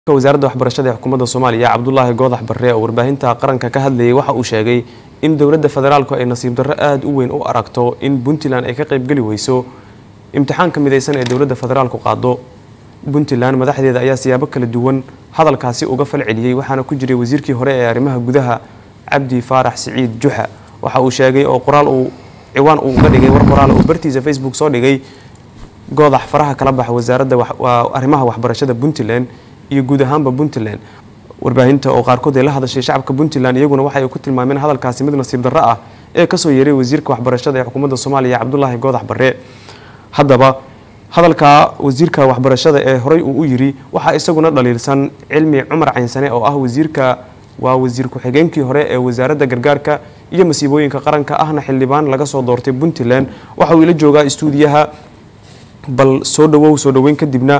wasaaradda waxbarashada ee xukuumadda soomaaliya cabdulaahi goodax barre oo warbaahinta qaranka ka hadlayay waxa uu sheegay in dowladda federaalku ay nasiib darro aada u weyn u aragto in puntland ay ka qaybgeli weyso imtixaanka midaysan ee dowladda federaalku qaado puntland madaxdeeda ayaa siyaabo kala duwan hadalkaasi uga fal celiyey waxaana ku jiray wasiirkii hore ee arrimaha gudaha cabdi faarax siciid juxa waxa uu sheegay oo qoraal uu ciwaan uu uga dhigay war qoraal uu bartiisa facebook soo dhigay goodax faraha kala baxa wasaaradda arrimaha waxbarashada puntland iyo guud ahaanba puntland warbaahinta oo qaarkood ay la hadashay shacabka puntland iyaguna waxay ku tilmaameen hadalkaasi mid nasiib darro ah ee kasoo yeeray wasiirka waxbarashada ee xukuumadda soomaaliya cabdulaahi goodax barre haddaba hadalka wasiirka waxbarashada ee horey uu u yiri waxaa isaguna dhaliilsan cilmi cumar caynsane oo ah wasiirka waa wasiir ku-xigeenkii hore ee wasaaradda gargaarka iyo masiibooyinka qaranka ahna xildhibaan laga soo doortay puntland waxa uu ila joogaa istuudiyaha bal soo dhawow soo dhaweyn kadibna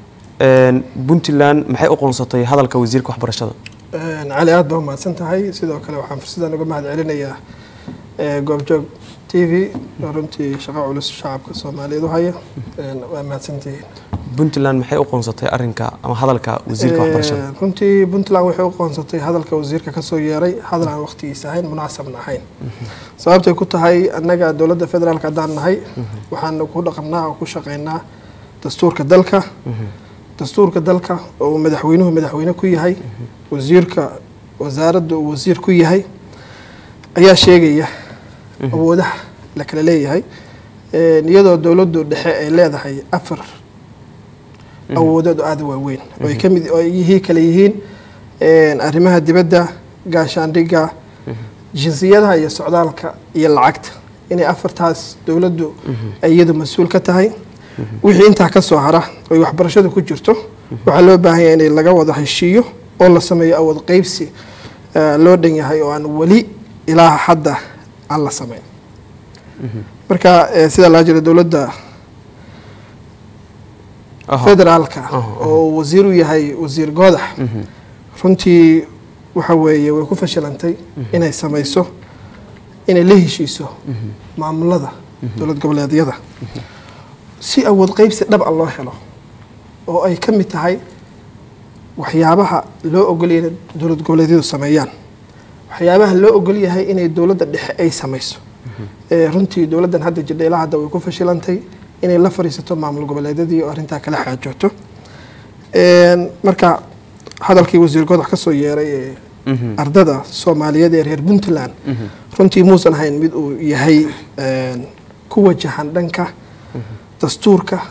puntland maxay u qoonsatay hadalka wasiirka waxbarashada cali aada baa umahadsan tahay sidoo kale waxaan fursaddan uga mahad celinayaa goobjoog t v oo runtii shaqo culus shacabka soomaaliyeed u haya waa mahadsantihiin puntland maxay u qoonsatay arinka ama hadalka wasiirka waxbarashada runtii puntland waxay u qoonsatay hadalka wasiirka kasoo yeeray hadal aan waqtigiisa ahayn munaasabna ahayn sababtay ku tahay annaga dowladda federaalk haddaan nahay waxaan ku dhaqannaa oo ku shaqaynaa dastuurka dalka dastuurka dalka oo madaxweynuhu madaxweyne ku yahay wasiirka wasaaradda uu wasiir ku yahay ayaa sheegaya awoodaha la kala leeyahay iyadoo dowladdu dhexe ay leedahay afar awoodood oo aada waaweyn oo ay kamid oo yihii kale yihiin arrimaha dibadda gaashaandhigga jinsiyadaha iyo socdaalka iyo lacagta inay afartaas dowladdu ay iyadu mas-uul ka tahay wixii intaa ka soo hara oy waxbarashadu ku jirto waxaa loo baahan yahay in laga wada heshiiyo oo la sameeyo awood qeybsi loo dhan yahay oo aan weli ilaa hadda aan la sameyn marka sidaa laa jira dowladda federaalka oo wasiir u yahay wasiir goodax runtii waxa weeye way ku fashilantay inay sameyso inay la heshiiso maamulada dowlad goboleedyada si awood qeybsi dhab a loo helo oo ay ka mid tahay waxyaabaha loo ogolyahay inay dowlad goboleedyadu sameeyaan waxyaabaha loo ogol yahay inay dowladda dhexe ay sameyso runtii dowladdan hadda jidha ilaa hadda way ku fashilantay inay la fariisato maamul goboleedyadii oo arrintaa kala xaajooto marka hadalkii wasiir godax ka soo yeeray ee ardada soomaaliyeed ee reer puntland runtii muusan ahayn mid uu yahay ku wajahan dhanka dastuurka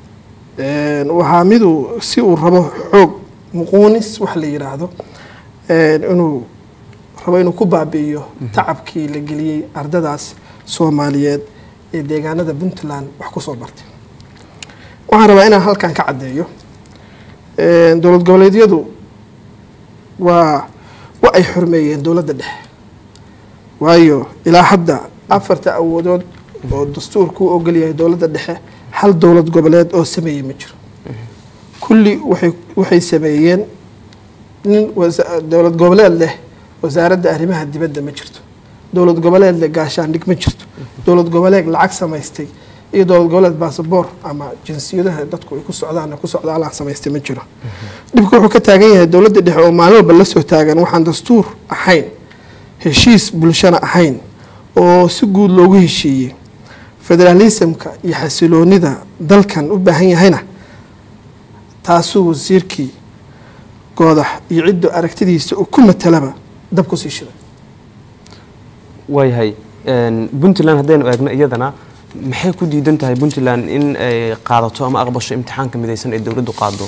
waxaa miduu si uu rabo xoog muquunis wax la yidhaahdo inuu rabo inuu ku baabi'iyo tacabkii la geliyey ardadaas soomaaliyeed ee deegaanada puntland wax ku soo bartay waxaan rabaa inaan halkan ka caddeeyo dowlad goboleedyadu waa wa ay xurmeeyeen dowladda dhexe waayo ilaa hadda afarta awoodood oo dastuurku u ogol yahay dowladda dhexe hal dowlad goboleed oo sameeyey ma jiro kulli waay waxay sameeyeen nin dowlad goboleed leh wasaaradda arrimaha dibadda ma jirto dowlad goboleed leh gaashaandhig ma jirto dowlad goboleed lacag samaystay iyo dowlad goboleed basaboor ama jinsiyadaha dadku ay ku socdaan ku socdaalaan samaystay ma jiro dhibka wuxuu ka taagan yahay dowladda dhexe oo maalin walba la soo taagan waxaan dastuur ahayn heshiis bulshana ahayn oo si guud loogu heshiiyey federaalismka iyo xasiloonida dalkan u baahan yahayna taasuu wasiirkii goodax iyo ciddu aragtidiisa uu ku matalaba dab ku sii shiday waayahay puntland haddaynu eegno iyadana maxay ku diidan tahay puntland in ay qaadato ama aqbasho imtixaanka midaysan ee dowladdu qaado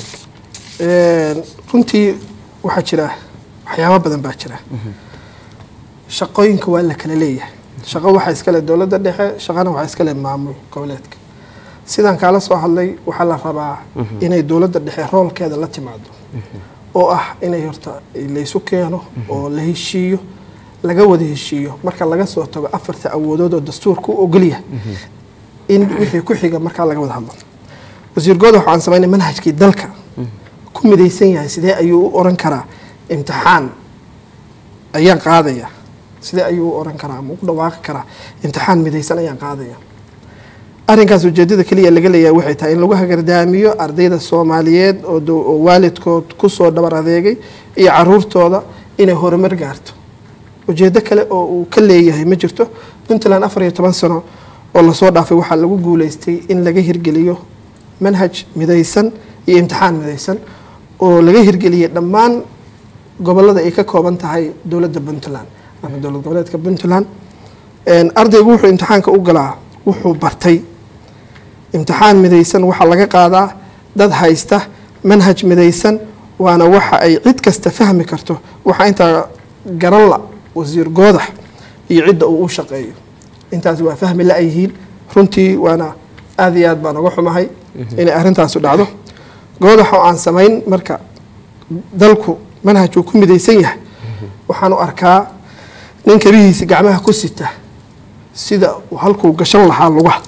runtii waxaa jira waxyaabo badan baa jira shaqooyinka waa la kala leeyahay shaqo waxaa iskale dowladda dhexe shaqana waxaa iskale maamul goboleedka sidaan kaala soo hadlay waxaa la rabaa inay dowladda dhexe roolkeeda la timaado oo ah inay horta laysu keeno oo la heshiiyo laga wada heshiiyo marka laga soo tago afarta awoodood oo dastuurka u ogolyahay in wixii ku xiga markaa laga wada hadlo wasiir goodax waxaan samaynay manhajkii dalka ku midaysan yahay sidee ayuu u oran karaa imtixaan ayaan qaadaya sidee ayuu u oran karaa ama u dhawaaqi karaa imtixaan midaysan ayaan qaadaya arrinkaas ujeedada keliya laga leeyahay waxay tahay in lagu hagardaamiyo ardayda soomaaliyeed oo dow- oo waalidkood kusoo dhabar adeegay iyo caruurtooda inay horumar gaarto ujeedo kale oo uu ka leeyahay ma jirto puntland afar iyo toban sano oo lasoo dhaafay waxaa lagu guuleystay in laga hirgeliyo manhaj midaysan iyo imtixaan midaysan oo laga hirgeliyay dhammaan gobolada ay ka kooban tahay dowladda puntland ama dowlad goboleedka puntland Een, ardaygu wuxuu imtixaanka u galaa wuxuu bartay imtixaan midaysan waxaa laga qaadaa dad haysta manhaj midaysan waana waxa ay cid kasta fahmi karto waxaa intaa garan la wasiir goodax iyo cidda uu u shaqeeyo intaas waa fahmi la yihiin runtii waana aad iyo aad baan uga xumahay inay arrintaasu dhacdo goodax oo aan samayn marka dalku manhaj uu ku midaysan yahay waxaan u arkaa nin kabihiisa gacmaha ku sita sida uu halkuu gashan lahaa lugaha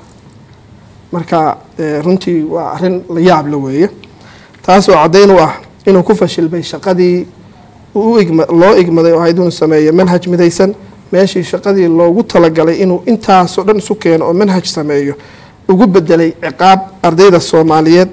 marka eh, runtii waa arrin la yaab la weeye taasoo caddayn u ah inuu ku fashilmay shaqadii uu u igma- loo igmaday oo ahayd inuu sameeyo manhaj midaysan meeshii shaqadii loogu talagalay inuu intaasoo dhan isu keeno oo manhaj sameeyo ugu bedelay ciqaab ardayda soomaaliyeed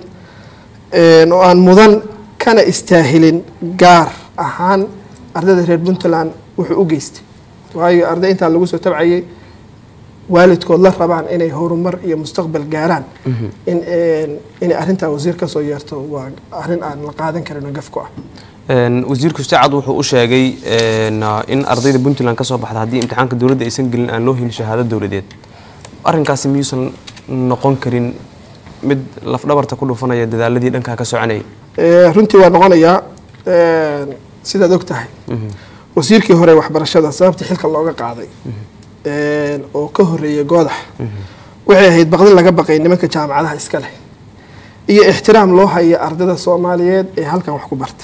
een, oo aan mudan kana istaahilin gaar ahaan ardayda reer puntland wuxuu u geystay waayo arday intaa lagu soo tabcayay waalidkood la rabaan inay horumar iyo mustaqbal gaaraan in een, inay arrintaa wasiir ka soo yeerto waa arrin aan la qaadan karin oo gaf ku ah Een, wasiirku sacad wuxuu u sheegay een, in ardayda puntland ka soo baxda haddii imtixaanka dowladda aysan gelin aan loo helin shahaado dowladeed arrinkaasi miyuusan noqon karin mid lafdhabarta ku dhufanaya dadaaladii dhankaa ka soconayay Ee, runtii waa noqonayaa een, sidaad og tahay wasiirkii hore waxbarashada sababta xilka looga qaaday een, oo ka horeeyay goodax waxay ahayd baqdin laga baqay nimanka jaamacadaha iska leh iyo ixtiraam loo haya ardayda soomaaliyeed ee halkan wax ku bartay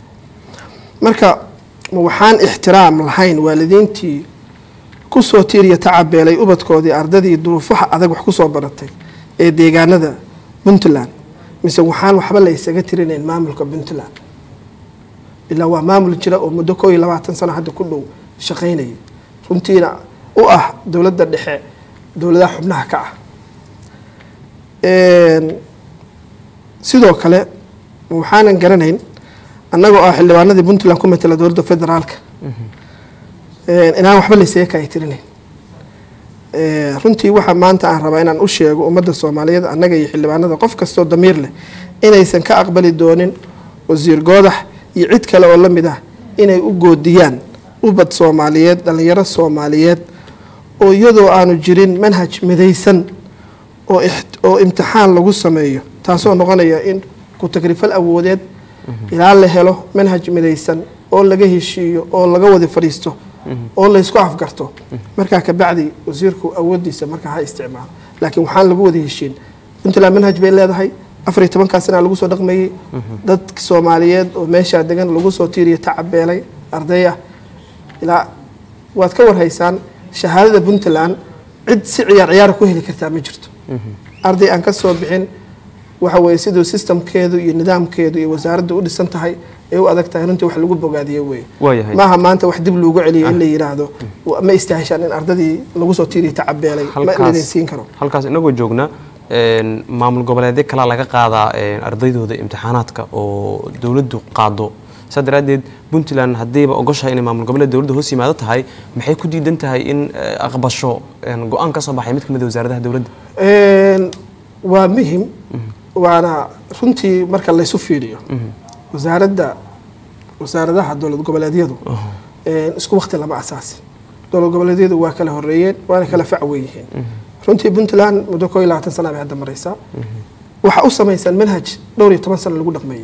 marka ma waxaan ixtiraam lahayn waalidiintii kusoo tiiriya tacabeelay ubadkoodii ardadii duruufaha adag wax kusoo baratay ee deegaanada puntland mise waxaan waxba la isaga tirinayn maamulka puntland ilaa waa maamul jira oo muddo koo iyo labaatan sano hadda ku dhow shaqaynaya runtiina u ah dowladda dhexe dowladaha xubnaha ka ah Een, sidoo kale waxaanan garanayn annagoo ah xildhibaanadii puntland ku matela dowladda federaalka Een, inaan waxba laysaga kaay tirinayn Ee, runtii waxaa maanta aan rabaa inaan u sheego ummadda soomaaliyeed annaga iyo xildhibaanada qof kastoo damiir leh inaysan ka aqbali doonin wasiir goodax iyo cid kale oo la mid ah inay u goodiyaan ubad soomaaliyeed dhallinyaro soomaaliyeed oo iyadoo aanu jirin manhaj midaysan oo ix- oo imtixaan lagu sameeyo taasoo noqonaya in ku tagrifal awoodeed ilaa la helo manhaj midaysan oo laga heshiiyo oo laga wada fadhiisto oo laysku afgarto markaa kabacdi wasiirku awoodiisa markaa ha isticmaalo laakiin waxaan lagu wada heshiin puntland manhaj bay leedahay afar iyo tobankaa sana lagu soo dhaqmayey dad soomaaliyeed oo meeshaa degan lagu soo tiiriyo tacabeelay arday ah ilaa waad ka warhaysaan shahaadada puntland cid si ciyaar ciyaara ku heli kartaa ma jirto arday aan ka soo bixin waxa weeye siduu systemkeedu iyo nidaamkeedu iyo wasaaradda u dhisan tahay ay u adag tahay runtii wax lagu bogaadiyo weeye waayahay maaha maanta wax dib loogu celiyo in la yidhaahdo wa- ma istaahishaan in ardadii lagu soo tiiriyo tacabeelay ma Halkaas- laydin siin karo halkaas inagoo joogna een, maamul goboleedyo kalaa laga qaadaa een, ardaydooda imtixaanaadka oo dowladdu qaado saa daraaddeed puntland haddiiba ogoshahay inay maamul goboleed dowladda hoos yimaado tahay maxay ku diidan tahay in eh, aqbasho een, go-aan ka soo baxay mid ka mid a wasaaradaha dowladda Een, waa muhim waana runtii marka laysu fiiriyo wasaaradda wasaaradaha dowlad goboleedyadu een, isku waqti lama asaasi dowlad goboleedyadu waa kala horeeyeen waana kala fac weyihiin runtii puntland muddo koo iyo labaatan sana bay hadda maraysaa waxaa u samaysan manhaj dhowr iyo toban sano lagu dhaqmeeyey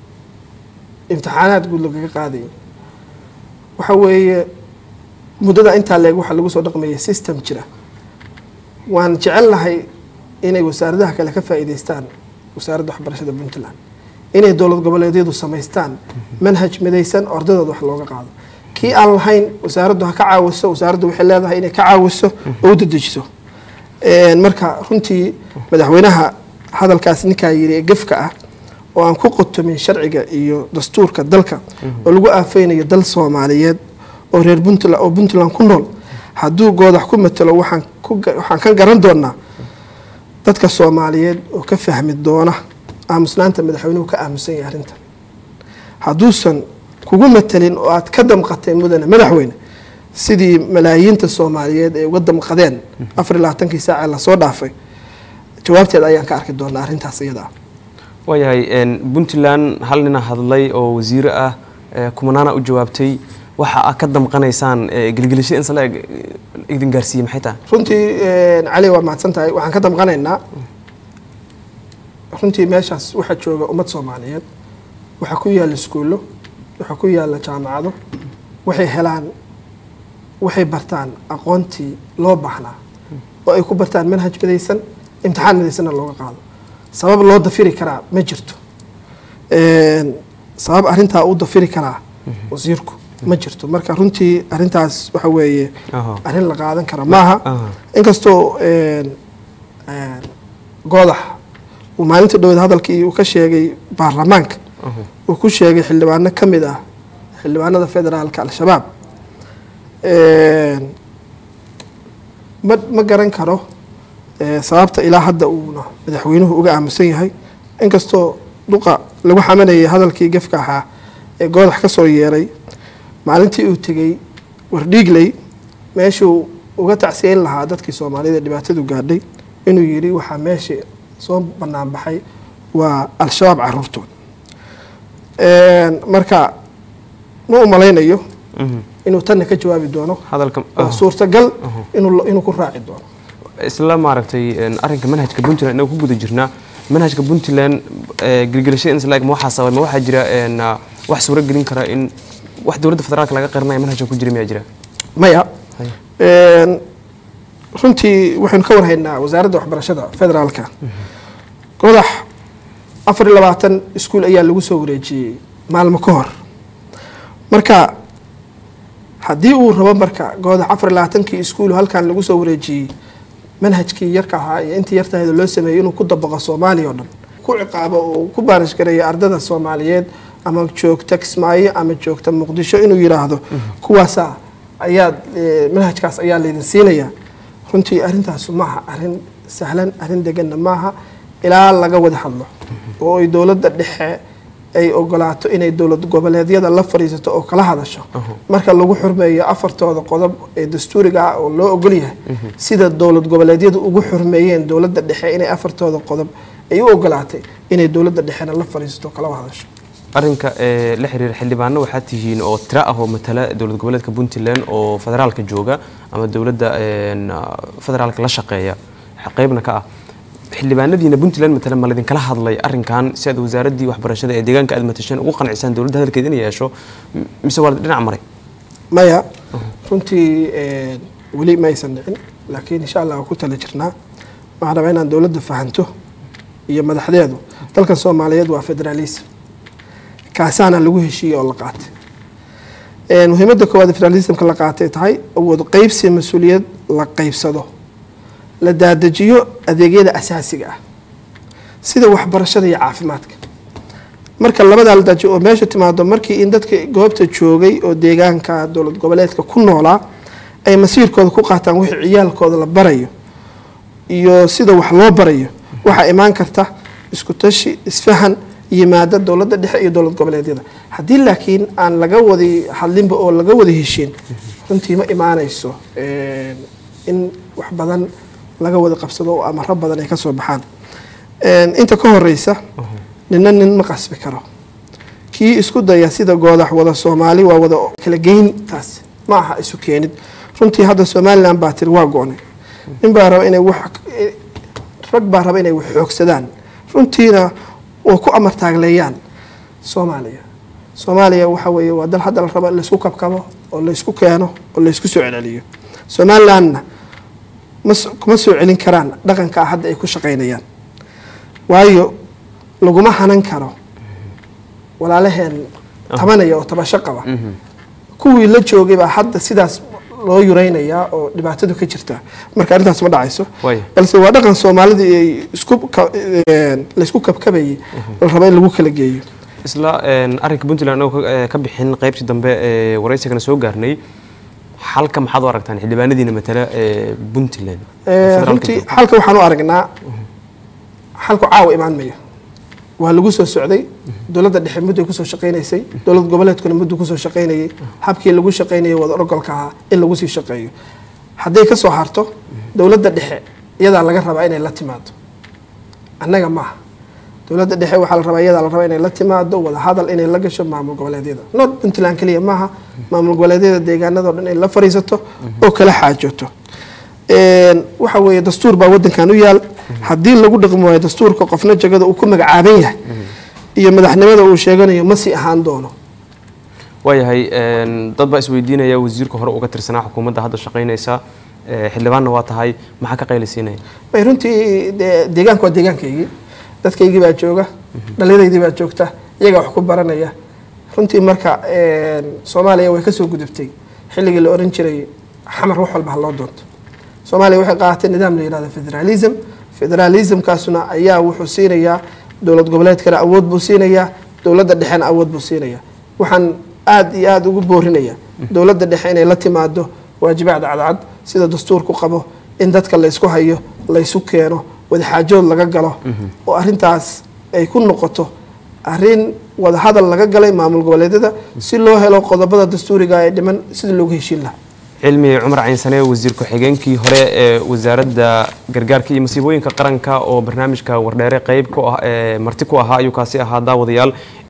imtixaanaad guud lagaga qaadayay waxa weeye muddada intaa leeg waxaa lagu soo dhaqmeeyey system jira waan jecelnahay inay wasaaradaha kale ka faa'iidaystaan wasaaradda waxbarashada puntland inay dowlad goboleedyadu samaystaan manhaj midaysan oo ardadooda wax looga qaado kii aan lahayn wasaaraddu ha ka caawiso wasaaraddu waxay leedahay inay ka caawiso oo u dedejiso Een, marka runtii madaxweynaha hadalkaas ninkaa yiri ee gefka ah oo aan ku qotomin sharciga iyo dastuurka dalka oo lagu aafeynayo dal soomaaliyeed oo reer puntland oo puntland ku nool hadduu goodax ku matalo waxaan ku ga- waxaan ka garan doonaa dadka soomaaliyeed oo ka fahmi doona aamusnaanta madaxweynuhu ka aamusan yahay arrintan hadduusan kugu matelin oo aad ka damqatay mudane madaxweyne sidii malaayiinta soomaaliyeed ay uga damqadeen afar iyo labaatankii saace lasoo dhaafay jawaabteeda ayaan ka arki doonaa arrintaas iyada ah waayahay puntland hal nina hadlay oo wasiire ah kumanaana u jawaabtay waxa aad ka damqanaysaan gelgelisho in sala idin gaarsiiyey maxay tahay runtii cali waa mahadsan tahay waxaan ka damqanaynaa runtii meeshaas waxaa jooga ummad soomaaliyeed waxaa ku yaalla iskuullo waxaa ku yaalla jaamacado waxay helaan waxay bartaan aqoontii loo baahnaa oo ay ku bartaan manhaj midaysan imtixaan midaysanna looga qaado sabab loo dafiri karaa ma jirto sabab arrintaa u dafiri karaa wasiirku ma jirto marka runtii arrintaas waxa weeye arrin la qaadan kara maaha inkastoo goodax uu maalinta dhowed hadalkii uu ka sheegay baarlamaanka uu ku sheegay xildhibaano ka mid ah xildhibaanada federaalka al-shabaab ma ma garan karo sababta ilaa hadda uuna madaxweynuhu uga aamusan yahay inkastoo duqa lagu xamanayay hadalkii gefka ahaa ee goodax ka soo yeeray maalintii uu tegey wardhiigley meeshuu uga tacsiyeyn lahaa dadkii soomaaliyada dhibaatadu gaadhay inuu yidhi waxaa meesha soo bannaan baxay waa al-shabaab caruurtood marka ma u malaynayo inuu tanna ka jawaabi doono oo suurtagal inuu ku raaci doono isla maaragtay arrinka manhajka puntland inagu ku guda jirnaa manhajka puntland gelgelashada inslag ma waxaa sabay ma waxaa jira wax suuro gelin kara in wax dowladda federaalka laga qarinayo manhajka ku jira miyaa jira maya runtii waxaynu ka warhaynaa wasaaradda waxbarashada federaalka godax afar iyo labaatan iskuul ayaa lagu soo wareejiyey maalmo ka hor marka haddii uu rabo marka goodax afar iyo labaatankii iskuul halkan lagu soo wareejiyey manhajkii yarka ahaa iyo intii yartaheeda loo sameeyey inuu ku dabaqo soomaaliya oo dhan ku ciqaabo oo ku baarish gareeya ardada soomaaliyeed ama joogta kismaayo ama joogta muqdisho inuu yidhaahdo kuwaasa ayaad manhajkaas ayaa laydin siinayaa runtii arrintaasu maaha arrin sahlan arrin deganna maaha ilaa laga wada hadlo oo ay dowladda dhexe ay ogolaato inay dowlad goboleedyada la fadhiisato oo kala hadasho marka lagu xurmeeyo afartooda qodob ee dastuuriga ah oo loo ogol yahay sida dowlad goboleedyadu ugu xurmeeyeen dowladda dhexe inay afartooda qodob ay u ogolaatay inay dowladda dhexena la fadhiisato oo kala hadasho arrinka la xiriira xildhibaano waxaa tihiin oo tira ah oo matala dowlad goboleedka puntland oo federaalka jooga ama dowladda federaalka la shaqeeya qeybna ka ah xildhibaanadiina puntland matala ma laidinkala hadlay arrinkan si aad wasaaraddii waxbarashada ee deegaanka aad matasheen ugu qancisaan dowladda hadalkeed in yeesho mise waa dhinac maray maya runtii weli ma aysan dhicin laakiin insha allah waa ku tala jirnaa waxaan rabaa inaan dowladda fahanto iyo madaxdeedu dalkan soomaaliyeed waa federaalism kaasaana lagu heshiiyey oo la qaatay muhiimadda koowaad federalismka la qaatay tahay awood qeybsi mas-uuliyad la qeybsado la daadajiyo adeegyada asaasiga ah sida waxbarashada iyo caafimaadka marka labadaa la daajiyo oo meesha timaado markii in dadka goobta joogay oo deegaanka dowlad goboleedka ku noolaa ay masiirkooda ku qaataan wixii ciyaalkooda la barayo iyo sida wax loo barayo waxaa imaan karta isku tashi isfahan yimaada dowladda dhexe iyo dowlad goboleedyada haddii laakiin aan laga wadi hadlinba oo laga wada heshiin runtii ma imaanayso in wax badan laga wada qabsado oo amaro badan ay ka soo baxaan inta ka horeysa nina nin ma qasbi karo kii isku daya sida goodax wada soomaali waa wada kala geyntaas ma aha isu keenid runtii hadda somalilan baa tiri waa go-nay nin baa raba inay wax rag baa raba inay wax xoogsadaan runtiina oo ku amar taagleeyaan soomaaliya soomaaliya waxa weeye waa dal hadda la rabo in laysku kabkabo oo laysku keeno oo laysku soo celceliyo somalilandna kuma soo celin karaan dhaqankaa hadda ay ku shaqaynayaan waayo laguma hanan karo walaalaheen tabanaya oo tabasho qaba kuwii la joogay baa hadda sidaas loo yuraynayaa oo dhibaatadu ka jirta marka arrintaas ma dhacayso balse waa dhaqan soomaalida ay isku laysku kabkabayay la rabo in lagu kala geeyo isla arrinka puntland anagoo ka bixin qaybtii dambe ee waraysigana soo gaarnay xalka maxaad u aragtaan xildhibaanadiina matala ee puntland runtii xalka waxaan u aragnaa xalku caawa imaan mayo waa lagu soo socday dowladda dhexe mudday kusoo shaqaynaysay dowlad goboleedkuna mudduu kusoo shaqaynayay habkii lagu shaqaynayay wada orgolka ahaa in lagu sii shaqeeyo hadday ka soo harto dowladda dhexe iyadaa laga rabaa inay la timaado annaga maaha dowladda dhexe waxaa la rabaa iyadaa la rabaa inay la timaado wada hadal inay la gasho maamul goboleedyada not puntland keliya maaha maamul goboleedyada deegaanadao dhan inay la fariisato oo kala xaajooto waxa weeye dastuur baa wadankan u yaal haddii lagu dhaqmi waayo dastuurka qofna jagada uu ku magacaaban yahay iyo madaxnimada uu sheeganayo ma sii ahaan doono waayahay dad baa isweydiinaya wasiirka hore uga tirsanaa xukuumadda hadda shaqaynaysa xildhibaanna waa tahay maxaa ka qaylisiinaya may runtii de deegaanku waa deegaankaygii dadkaygii baa jooga dhallinyadaydii baa joogta iyagaa wax ku baranaya runtii marka soomaaliya way kasoo gudubtay xilligii la oran jiray xamar wax walba ha loo doonto soomaaliya waxay qaadatay nidaam la yihahdo federalism federalismkaasuna ayaa wuxuu siinayaa dowlad goboleedkana awood buu siinayaa dowladda dhexena awood buu siinayaa waxaan aada iyo aada ugu boorinaya dowladda dhexe inay la timaado waajibaad cadcad sida dastuurku qabo in dadka laysku hayo laysu keeno wadaxaajood laga galo oo arintaas ay ku noqoto arin wadahadal laga galay maamul goboleedyada si loo helo qodobada dastuuriga ee dhiman sidii loogu heshiin lahaa cilmi cumar caynsane wasiir ku-xigeenkii hore ee wasaaradda gargaarka iyo masiibooyinka qaranka oo barnaamijka wardheere qeyb ku ah ee marti ku ahaa ayuu kaasi ahaa daawadayaal